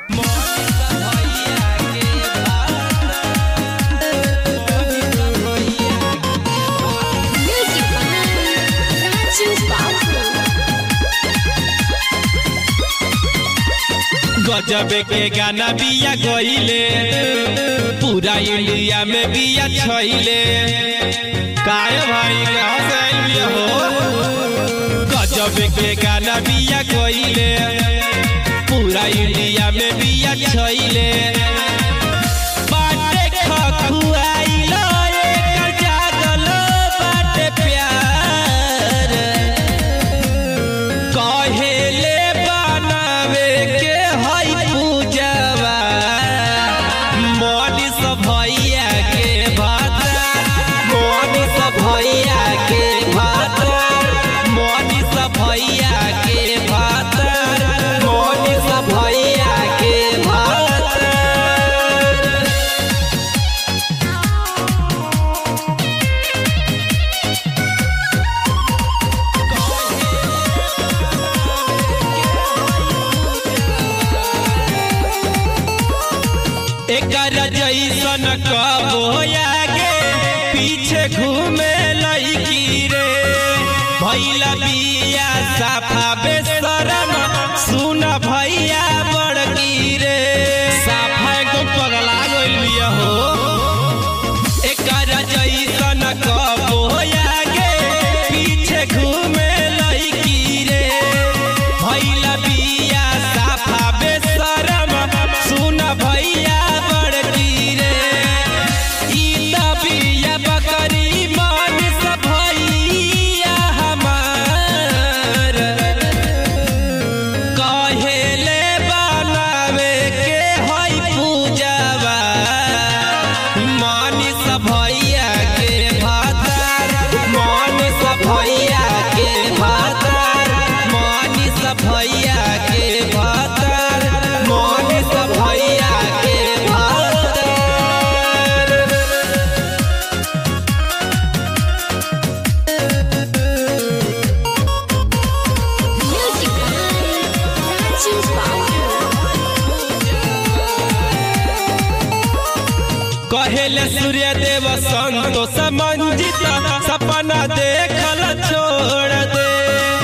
Music by Raju Babu. गजब के गाना बिया गईले पूरा इंडिया में बिया छईले काय भाई कहले हो गजब के गाना बिया गईले पूरा इंडिया में बिया छईले बाटे खखुआइलो एकर जागल बाटे प्यार कहेले बनावे के हई पूजवा मोनी सब भैया के भाता मोनी सब भैया के भाता मोनी सब भैया के भाता मोनी सब भैया के भाता एकर जैसन कबो आगे पीछे घूमे लईकी रे भैला बिया साफा बेशरम सुन भैया बड़की रे साफा एकदम पगला गइल बिया हो एकर जैसन कबो आगे पीछे घूमे लईकी रे भैला बिया साफा बेशरम सुन भैया बड़की रे ई त बिया बकरी मान सब भैया हमार कहेले बनावे के हई पूजवा मानी सब भैया के भातार मानी सब भैया के भातार मानी सब भैया के भातार मानी सब भैया के भातार Music by Raju Babu. कहेले सूर्य देव संतोष मंजित सपना देखल छोड़ दे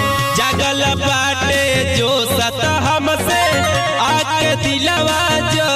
जगल बाटे जो सत हमसे आके दिलवा जो